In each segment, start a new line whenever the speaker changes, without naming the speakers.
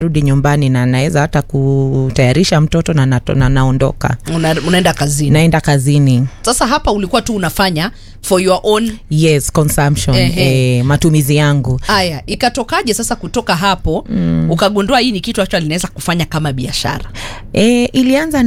rudi nyumbani na naweza hata kutayarisha mtoto na, nato, na naondoka
Una, unaenda kazini
naenda kazini
sasa hapa ulikuwa tu unafanya for your own
yes consumption
Ehe.
eh, matumizi yangu
haya ikatokaje sasa kutoka hapo mm. ukagundua hii ni kitu actually linaweza kufanya kama biashara
E, ilianza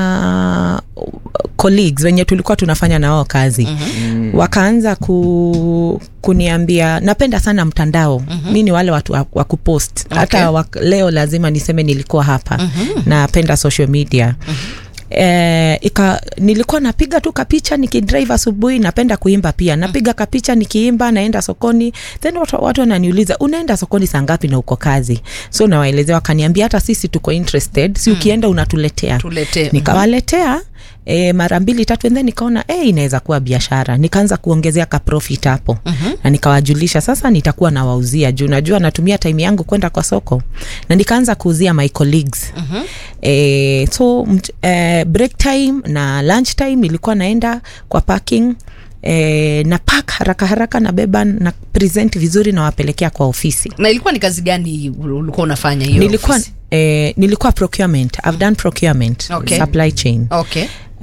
na colleagues wenye tulikuwa tunafanya na wao kazi mm-hmm. wakaanza ku, kuniambia napenda sana mtandao mm-hmm. mi ni wale watu wa, wa kupost
Okay.
hata wak, leo lazima niseme nilikuwa hapa mm-hmm. napenda social media mm-hmm. Eh, ika, nilikuwa napiga tu kapicha nikidrive asubuhi napenda kuimba pia napiga kapicha nikiimba naenda sokoni then watu, watu wananiuliza unaenda sokoni saa ngapi na uko kazi so nawaelezea wakaniambia hata sisi tuko interested si ukienda unatuletea
tuletee
nikawaletea E, mara mbili tatu and then nikaona e, inaweza kuwa biashara nikaanza kuongezea ka profit hapo uh-huh. na nikawajulisha sasa nitakuwa nawauzia juu najua natumia time yangu kwenda kwa soko na nikaanza kuuzia my colleagues uh-huh. e, so mt, e, break time na lunch time ilikuwa naenda kwa parking E, na pak haraka haraka nabeba na present vizuri nawapelekea kwa ofisi
na ilikuwa ni kazi gani ulikuwa unafanya hiyo
nilikuwa
ofisi?
eh, nilikuwa procurement I've done procurement
Okay.
supply chain
okay
Uh,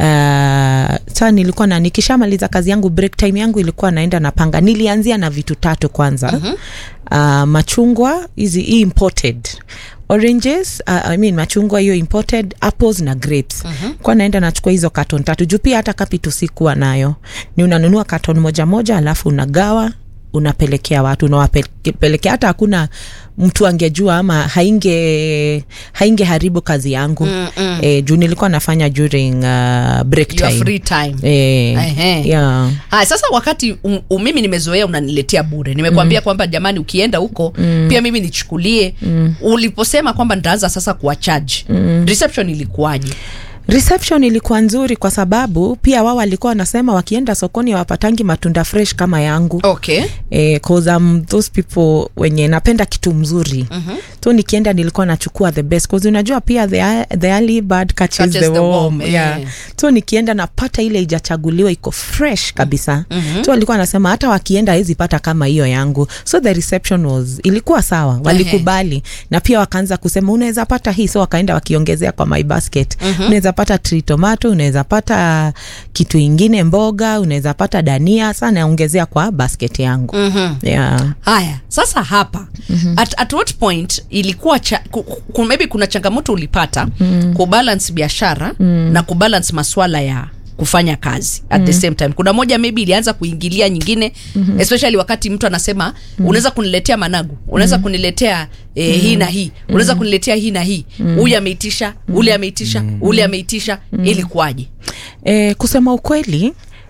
saa nilikuwa na nikishamaliza kazi yangu break time yangu ilikuwa naenda napanga nilianzia na vitu tatu kwanza uh-huh. uh, machungwa hizi hii imported oranges uh, I mean machungwa hiyo imported apples na grapes uh-huh. kwa naenda nachukua hizo katon tatu juu pia hata kapitu sikuwa nayo ni unanunua katon moja moja alafu unagawa unapelekea watu unawapelekea hata hakuna mtu angejua ama hainge hainge haribu kazi yangu mm, mm. E, juu nilikuwa nafanya during uh, break
your
time
free time
e,
Ehe.
yeah.
haya sasa wakati um, um, mimi nimezoea unaniletea bure nimekwambia mm. kwamba jamani ukienda huko mm. pia mimi nichukulie mm. uliposema kwamba nitaanza sasa kuwa charge mm. reception ilikuwaje
reception ilikuwa nzuri kwa sababu pia wao walikuwa wanasema wakienda sokoni wapatangi matunda fresh kama yangu
okay
eh, cause I'm those people wenye napenda kitu mzuri uh-huh. so nikienda nilikuwa nachukua the best cause unajua pia the, eye- the early bird catches,
Catches
the
the
worm,
worm,
yeah.
eh.
so nikienda napata ile ijachaguliwa iko fresh kabisa uh-huh. so walikuwa wanasema hata wakienda hawezi pata kama hiyo yangu so the reception was ilikuwa sawa walikubali na pia wakaanza kusema unaweza pata hii so wakaenda wakiongezea kwa my basket uh-huh. unaweza pata tree tomato unaweza pata kitu ingine mboga unaweza pata dania sa naongezea kwa basket yangu
mm-hmm.
yeah.
haya sasa hapa mm-hmm. at, at what point ilikuwa cha, ku, ku, maybe kuna changamoto ulipata mm. kubalance biashara mm. na kubalance maswala ya kufanya kazi at mm. the same time kuna moja maybe ilianza kuingilia nyingine mm-hmm. especially wakati mtu anasema mm. unaweza kuniletea managu unaweza mm. kuniletea eh, mm. hii na hii unaweza mm. kuniletea hii na hii huyu ameitisha ule ameitisha ule ameitisha ilikuwaje
E, kusema ukweli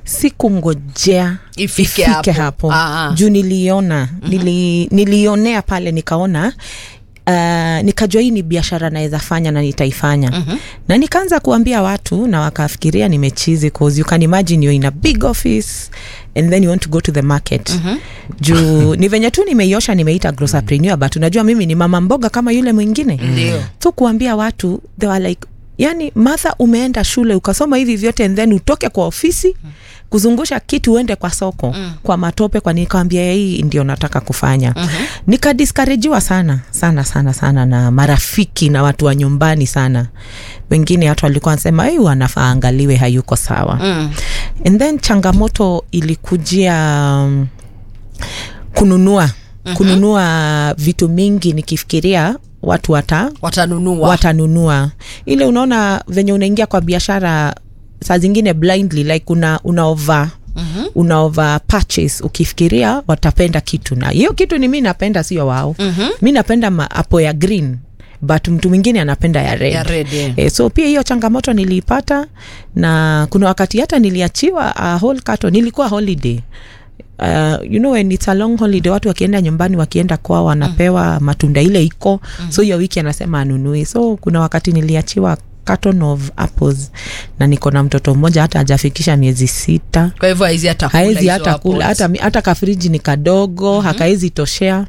sikungojea
Ifike
ifike
hapo.
hapo,
Ah.
juu niliona nili, nilionea pale nikaona Uh, nikajua hii ni biashara naweza fanya na nitaifanya uh-huh. na nikaanza kuambia watu na wakafikiria nimechizi cause you can imagine you're in a big office and then you want to go to the market uh-huh. juu ni venye tu nimeiosha nimeita grocerpreneur but unajua mimi ni mama mboga kama yule mwingine
Ndio.
so kuambia watu they were like yani martha umeenda shule ukasoma hivi vyote and then utoke kwa ofisi kuzungusha kitu uende kwa soko mm. kwa matope kwa nikawambia hii ndio nataka kufanya mm-hmm. nikadiskarajiwa sana sana sana sana na marafiki na watu wa nyumbani sana wengine watu walikuwa wanasema hey, wanafaa angaliwe hayuko sawa mm. and then changamoto ilikujia um, kununua mm-hmm. kununua vitu mingi nikifikiria watu wata
watanunua
watanunua ile unaona venye unaingia kwa biashara saa zingine blindly like una, una over Mm-hmm. una over purchase ukifikiria watapenda kitu na hiyo kitu ni mi napenda sio wao mm-hmm. mi napenda ma- apo ya green but mtu mwingine anapenda ya red,
Ya red, yeah.
e, so pia hiyo changamoto niliipata na kuna wakati hata niliachiwa a whole carton nilikuwa holiday Uh, you know when it's a long holiday watu wakienda nyumbani wakienda kwao wanapewa mm. matunda ile iko mm. so hiyo wiki anasema anunui so kuna wakati niliachiwa carton of apples na niko na mtoto mmoja hata hajafikisha miezi sita
kwa hivyo haizi hata kula
haezi
hizo
hata kula
apples.
hata, mi- hata kafriji ni kadogo mm-hmm. hakaezi toshea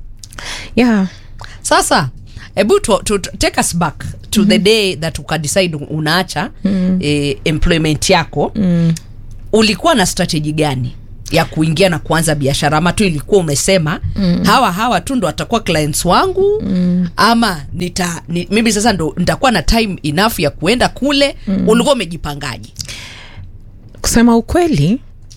yeah
sasa hebu to, to, to, take us back to mm-hmm. the day that ukadecide unaacha mm-hmm. eh, employment yako mm. ulikuwa na strategy gani ya kuingia na kuanza biashara ama tu ilikuwa umesema mm. hawa hawa tu ndo watakuwa clients wangu mm. ama nita ni, mimi sasa ndo nitakuwa na time enough ya kuenda kule mm. ulikuwa umejipangaji
kusema ukweli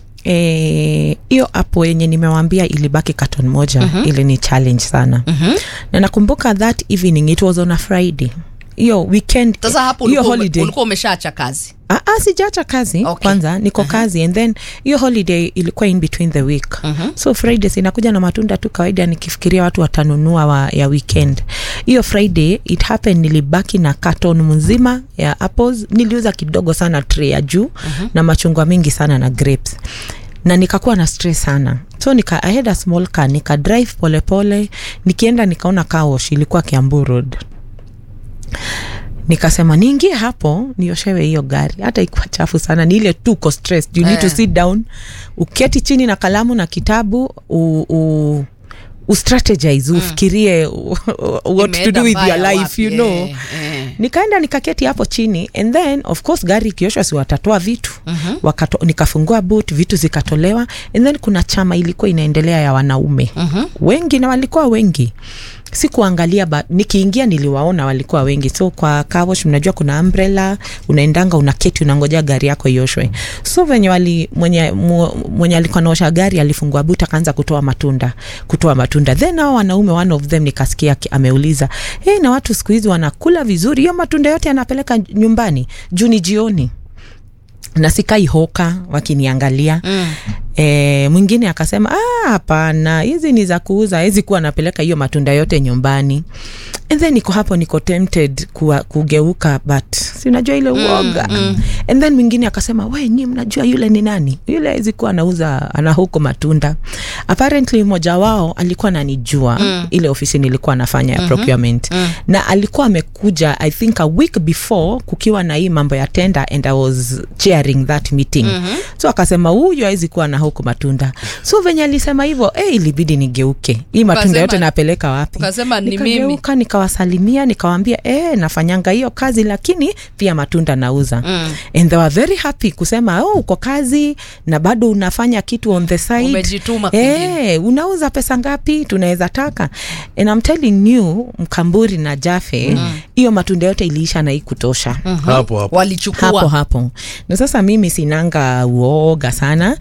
eh, hiyo apo yenye nimewambia ilibaki katon moja uh-huh. ili ni challenge sana uh-huh. na nakumbuka that evening it was on a friday hiyo weekend
sasa hapo
hiyo
ulikuwa, ume,
holiday
ulikuwa umeshaacha kazi
Ah, ah, sijaacha kazi
Okay.
okay. kwanza niko uh-huh. kazi and then hiyo holiday ilikuwa in between the week uh-huh. so friday sinakuja na matunda tu kawaida nikifikiria watu watanunua wa, ya weekend hiyo friday it happened nilibaki na carton mzima ya apples niliuza kidogo sana tray ya juu uh-huh. na machungwa mingi sana na grapes na nikakuwa na stress sana so nika I had a small car nika drive polepole nikienda nikaona kaosh ilikuwa kiambu road nikasema niingie hapo nioshewe hiyo gari hata ikuwa chafu sana ni ile tu uko stress you need to
Eh.
sit down uketi chini na kalamu na kitabu u, u, ustrategize ufikirie u- what to
Imeenda
do with your
mbaya
life
wapi,
you know
eh, eh.
nikaenda nikaketi hapo chini and then of course gari ikioshwa si watatoa vitu uh-huh. Wakato, nikafungua boot vitu zikatolewa and then kuna chama ilikuwa inaendelea ya wanaume uh-huh. wengi na walikuwa wengi sikuangalia ba nikiingia niliwaona walikuwa wengi so kwa kawosh mnajua kuna umbrella unaendanga unaketi unangoja gari yako ioshwe so venye wali mwenye, mu, mwenye alikuwa naosha gari alifungua but akaanza kutoa matunda kutoa matunda then hao wanaume one of them nikasikia aki- ameuliza hey, na watu siku hizi wanakula vizuri hiyo matunda yote yanapeleka nyumbani juu ni jioni na sikai hoka wakiniangalia mm. E, mwingine akasema "Ah, hapana hizi ni za kuuza hezi kuwa napeleka hiyo matunda yote nyumbani and then niko hapo niko tempted kuwa, kugeuka but sinajua ile uoga mm, mm. and then mwingine akasema we nyi mnajua yule ni nani yule hezi kuwa anauza ana huko matunda apparently mmoja wao alikuwa nanijua mm. ile ofisi nilikuwa nafanya ya mm-hmm. procurement mm. na alikuwa amekuja i think a week before kukiwa na hii mambo ya tender and i was chairing that meeting mm-hmm. so akasema huyu hawezi kuwa na huko matunda so venye alisema hivyo eh, ilibidi nigeuke hii matunda
Ukasema-
yote napeleka wapi
ukasema ni mimi.
Nikageuka, nikawasalimia nikawambia eh, nafanyanga hiyo kazi lakini pia matunda nauza mm. and they were very happy kusema oh, uko kazi na bado unafanya kitu on the side
Umejituma kwingine.
eh, unauza pesa ngapi tunaweza taka and I'm telling you mkamburi na jafe hiyo matunda yote iliisha na hii kutosha
hapo hapo
walichukua
hapo hapo na sasa mimi sinanga uoga sana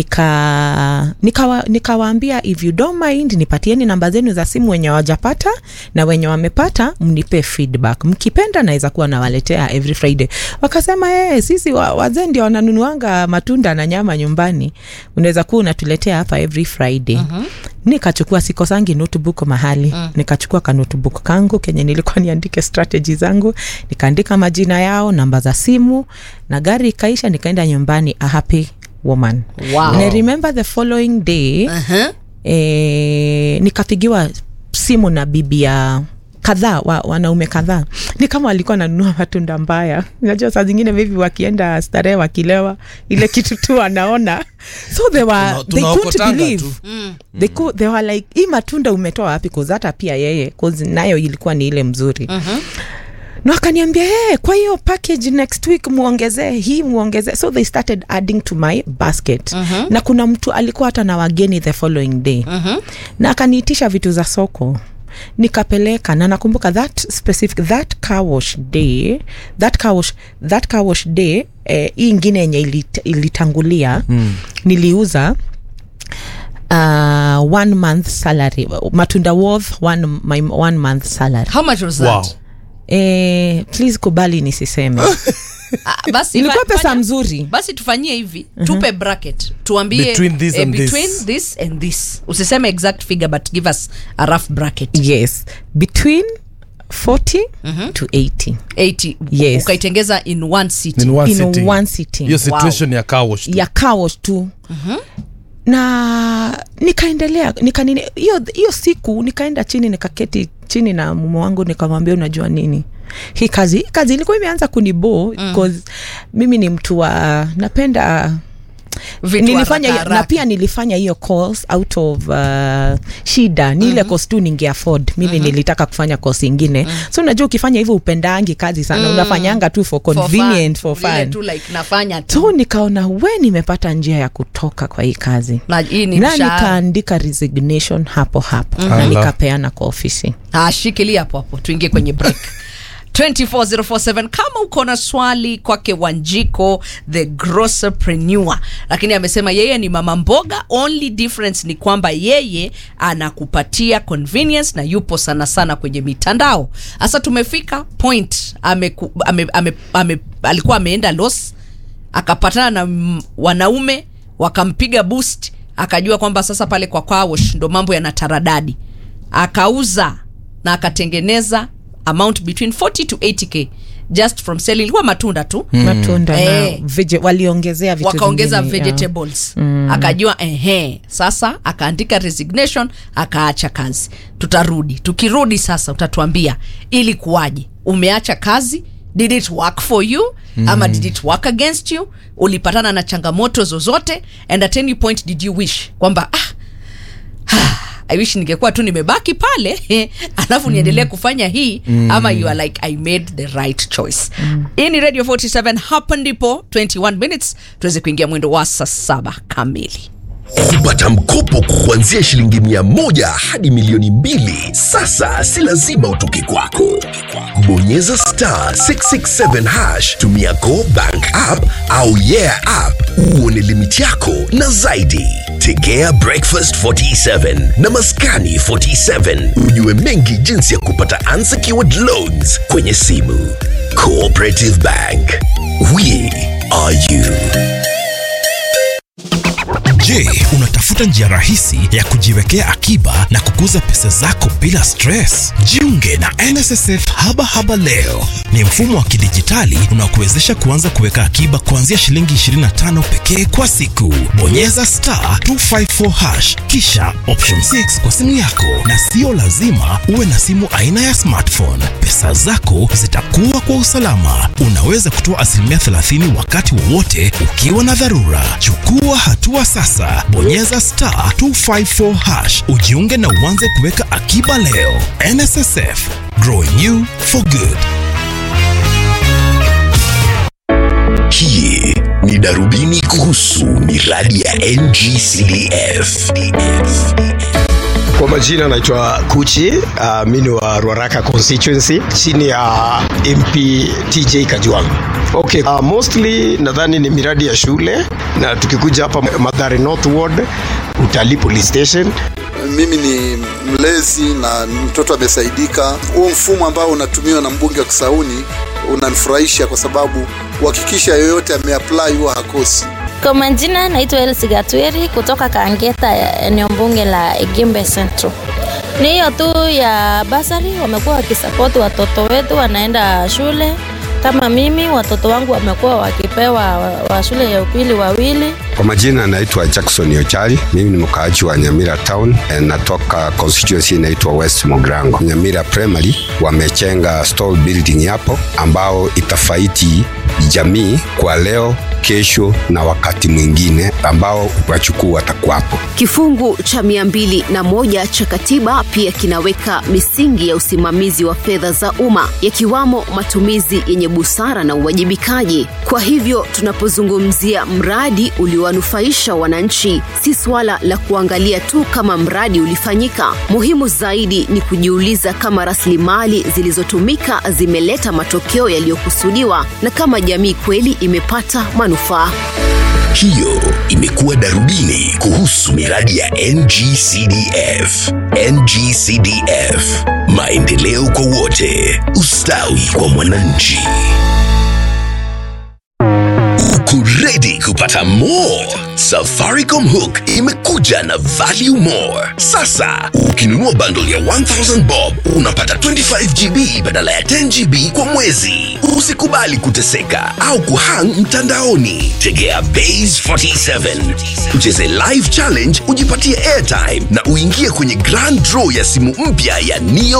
nika nikawa- nikawaambia if you don't mind nipatieni namba zenu za simu wenye wajapata na wenye wamepata mnipe feedback mkipenda naweza kuwa nawaletea every friday wakasema hey, sisi wa, wazee ndio wananunuanga matunda na nyama nyumbani unaweza kuwa unatuletea hapa every friday uh-huh. nikachukua sikosangi notebook mahali uh. nikachukua ka notebook kangu kenye nilikuwa niandike strategy zangu nikaandika majina yao namba za simu na gari ikaisha nikaenda nyumbani a happy woman
Wow.
and I remember the following day
uh-huh.
e, nikapigiwa simu na bibi ya kadhaa wa, wanaume kadhaa ni kama walikuwa nanunua matunda mbaya najua saa zingine vivi wakienda starehe wakilewa ile kitu tu wanaona so they were
Tuna-
they couldn't
tunaokotanga
believe
tu.
they, could, they were like hii matunda umetoa wapi cause hata pia yeye cause nayo ilikuwa ni ile mzuri uh-huh na wakaniambia hey, kwa hiyo package next week muongezee hii muongezee so they started adding to my basket uh-huh. na kuna mtu alikuwa hata na wageni the following day uh-huh. na akaniitisha vitu za soko nikapeleka na nakumbuka that specific that car wash day that car wash, that car wash day eh, hii ingine yenye ilit, ilitangulia mm. niliuza uh, one month salary matunda worth one, my one month salary
how much was
wow.
that
Eh, please kubali nisiseme
Ah, basi
ilikuwa
fa-
pesa
fanya-
mzuri
basi tufanyie hivi tupe bracket tuambie
Between this and this.
between this and this usiseme exact figure but give us a rough bracket
yes between 40 to 80
80
Yes.
ukaitengeza in one city
In one
in
sitting.
one sitting
hiyo situation ya car wash tu.
ya kaosh tu na nikaendelea nikanini hiyo hiyo siku nikaenda chini nikaketi chini na mume wangu nikamwambia unajua nini hii kazi hii kazi ilikuwa imeanza kuniboo mm. mimi ni mtu wa napenda
Vitu
nilifanya
haraka
na
haraka.
pia nilifanya hiyo course out of uh, shida ni ile course tu ninge afford mimi nilitaka kufanya course ingine so unajua ukifanya hivyo upendangi kazi sana unafanyanga tu for
For
convenient for
fun. Vile
fun,
tu like nafanya tu
so nikaona we nimepata njia ya kutoka kwa hii kazi
na hii ni
na
mshahara
nikaandika resignation hapo hapo na
Ala.
nikapeana kwa ofisi
Ah, shikilia hapo hapo tuingie kwenye break 24047 kama uko na swali kwake wanjiko the grosserpreneur lakini amesema yeye ni mama mboga only difference ni kwamba yeye anakupatia convenience na yupo sana sana kwenye mitandao sasa tumefika point ame, ame, ame, ame, alikuwa ameenda los akapatana na mm, wanaume wakampiga boost akajua kwamba sasa pale kwa kwawosh ndo mambo yana taradadi akauza na akatengeneza amount between 40 to 80k just from selling ilikuwa matunda tu
matunda
Eh.
na vege, waliongezea vitu
wakaongeza
vingine, yeah.
vegetables akajua ehe sasa akaandika resignation akaacha kazi tutarudi tukirudi sasa utatuambia ili kuwaje umeacha kazi did it work for you ama did it work against you ulipatana na changamoto zozote and at any point did you wish kwamba ah, I wish ningekuwa tu nimebaki pale alafu niendelee kufanya hii ama you are like I made the right choice hii ni Radio 47 hapa ndipo 21 minutes tuweze kuingia mwendo wa saa saba kamili
kupata mkopo kuanzia shilingi mia moja hadi milioni mbili sasa si lazima utoke kwako bonyeza star 667 hash tumia go bank app au yeah app uone limiti yako na zaidi tegea breakfast 47 na maskani 47 ujue mengi jinsi ya kupata unsecured loans kwenye simu cooperative bank we are you
Je, unatafuta njia rahisi ya kujiwekea akiba na kukuza pesa zako bila stress? Jiunge na NSSF Haba Haba leo. Ni mfumo wa kidijitali unaokuwezesha kuanza kuweka akiba kuanzia shilingi 25 pekee kwa siku. Bonyeza star 254 hash kisha option 6 kwa simu yako, na sio lazima uwe na simu aina ya smartphone. Pesa zako zitakuwa kwa usalama. Unaweza kutoa asilimia 30 wakati wowote ukiwa na dharura. Chukua hatua sasa, bonyeza star 254 hash ujiunge na uanze kuweka akiba leo. NSSF, growing you for good.
Hii ni darubini kuhusu miradi ya NGCDF.
Kwa majina naitwa Kuchi, uh, mi ni wa Ruaraka constituency chini ya MP TJ Kajwang. Okay, uh, mostly nadhani ni miradi ya shule na tukikuja hapa Mathare North Ward, utalii police station
mimi ni mlezi na mtoto amesaidika. Huo mfumo ambao unatumiwa na mbunge wa Kisauni unanifurahisha kwa sababu uhakikisha yoyote ameapply huwa hakosi.
Kwa majina naitwa Elsi Gatweri kutoka Kangeta, ya eneo bunge la Igimbe Central. Ni hiyo tu ya basari, wamekuwa wakisapoti watoto wetu wanaenda shule. Kama mimi watoto wangu wamekuwa wakipewa wa, wa shule ya upili wawili.
Kwa majina naitwa Jackson Ochari, mimi ni mkaaji wa Nyamira Town, eh, natoka constituency inaitwa West Mogrango. Nyamira Primary wamechenga store building hapo ambao itafaiti jamii kwa leo, kesho na wakati mwingine ambao wachukuu watakuwapo.
Kifungu cha mia mbili na moja cha katiba pia kinaweka misingi ya usimamizi wa fedha za umma yakiwamo matumizi yenye busara na uwajibikaji. Kwa hivyo tunapozungumzia mradi uliowanufaisha wananchi, si swala la kuangalia tu kama mradi ulifanyika. Muhimu zaidi ni kujiuliza kama rasilimali zilizotumika zimeleta matokeo yaliyokusudiwa na kama jamii kweli imepata manufaa.
Hiyo imekuwa darubini kuhusu miradi ya NGCDF. NGCDF, maendeleo kwa wote, ustawi kwa mwananchi. Uko ready kupata more? Safaricom Hook imekuja na value more. Sasa ukinunua bundle ya 1000 bob unapata 25 GB badala ya 10 GB kwa mwezi. Usikubali kuteseka au kuhang mtandaoni. Tegea Base 47 ucheze live challenge, ujipatie airtime na uingie kwenye grand draw ya simu mpya ya Neo